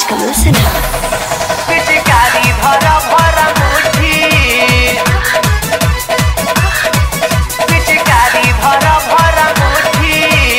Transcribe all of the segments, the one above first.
exclusive. पिचकारी भर भर मुठी पिचकारी भर भर मुठी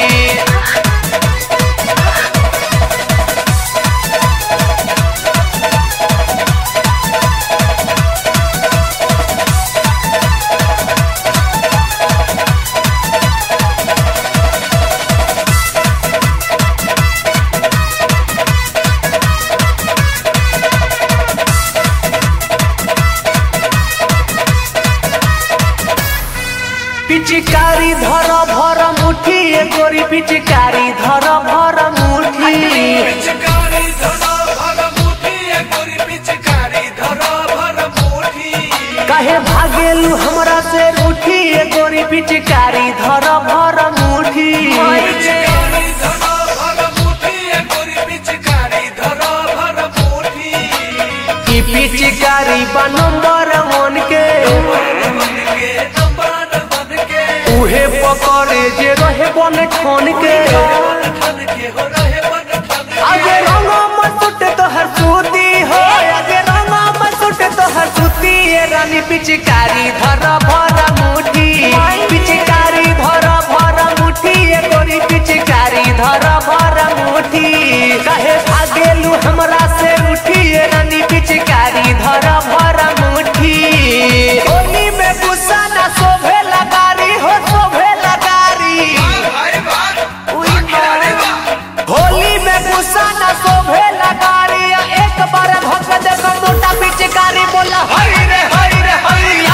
पिचकारी धर भर मुठी ए गोरी पिचकारी धर भर मुठी पिचकारी धरा भर मुठी ए गोरी पिचकारी धरा भर मुठी कहे भागेलू हमरा से रूठी ए गोरी पिचकारी धर भर मुठी पिचकारी धरा भर मुठी ए गोरी पिचकारी धरा भर मुठी की पिचकारी बा नंबर वन के बन के नंबर बन के उहे पकड़े जे रहे बन ठन के बन ठन के हो रहे बन ठन के आगे रंगा मसुट तोहर सूती हो आगे रंगा मसुट तोहर सूती ए रानी पिचकारी धर भर मुठी पिचकारी धर भर मुठी ए गोरी पिचकारी धर भर मुठी कहे भागेलू हमरा से उठी ए रानी पिचकारी धर भर मुठी होली में गुस्सा ना शोभे लगारी हो शोभे लगारी भाई बात अरे वाह होली में गुस्सा न शोभे लगारी एक बार भग देख मोटा पिचकारी बोला हरी रे हरी रे हरिया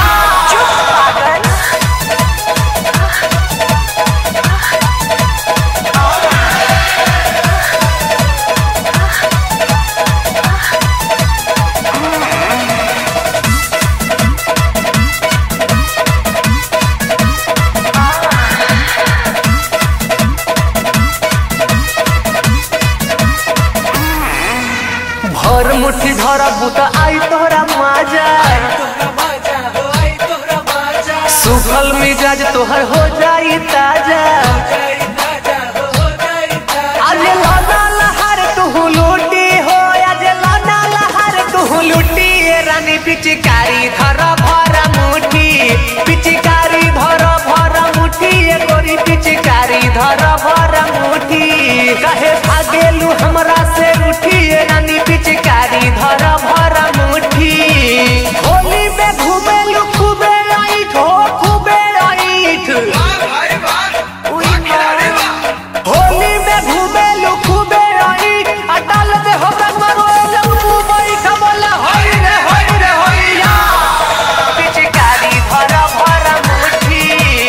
भर मुट्ठी धरा बुता आई तोहरा माजा तोहरा बाजा हो आई तोहरा बाजा सुखल मिजाज तोहर हो जाई ताजा जाई ताजा हो हो जाई ताजा आज लाना लहर तू लूटी हो आज लाना लहर तू लूटी ए रानी पिचकारी धर भर मुठी पिचकारी धर भर मुठी ए गोरी पिचकारी धर भर मुठी कहे भागेलू हमरा से उठी ए रानी पिचकारी धर भर मुठी होली में घूमेलू खूबे राइट हो खूबे राइट भाई बात अरे वाह होली में घूमे लुखुबे आई अटल दे हो रंगरो लंबू मई खबला हई रे हई रे हईया पिचकारी भर भर मुठी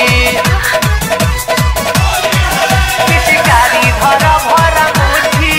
पिचकारी भर भर मुठी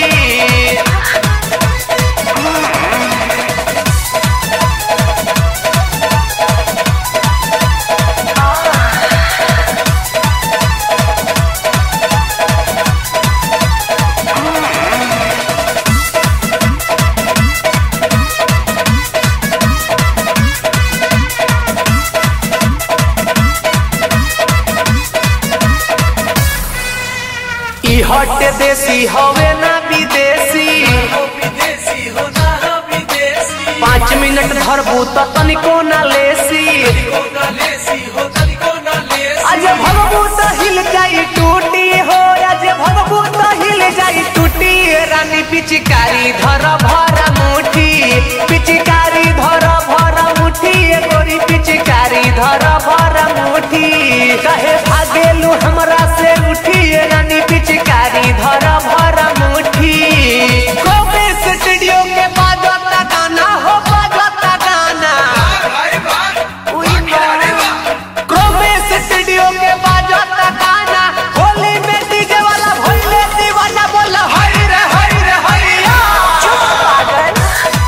ई हट देसी हवे ना विदेशी हो विदेशी हो ना हो विदेशी पाँच मिनट धरबू त तनिको ना लेसी हो ना लेसी हो तनिको ना लेसी आज भगबू त हिल जाई टूटी हो आज भगबू त हिल जाई टूटी ए रानी पिचकारी धर भर मुठी पिचकारी धर भर मुठी ए गोरी पिचकारी धर भर मुठी कहे भागेलू हमरा से उठी ए रानी पिचकारी धर भर मुठी कोबे स्टूडियो के बाजता गाना हो बाजता गाना भाई बात अरे वाह क्रोमे स्टूडियो के बाजता गाना होली में डीजे वाला भोले दीवाना बोला हरी रे हरी रे हरिया चुप पागल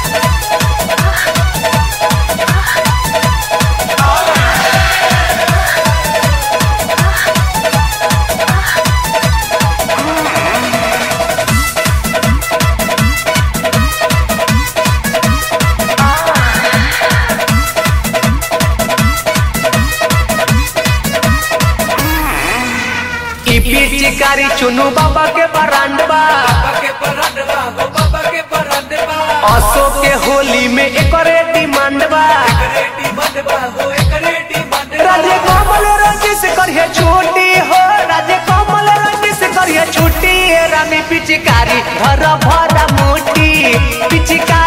ई पिचकारी चुनु बाबा के बरांडवा बाबा के परंडवा हो बाबा के परंडवा असो के होली में एकरे डिमांड बा रेडी बंदबा हो एक रेडी बंदबा राजे कमल रंजी से करिए छुट्टी हो राजे कमल रंजी से करिए छुट्टी ए रानी पिचकारी धर भर मुट्ठी पिचकारी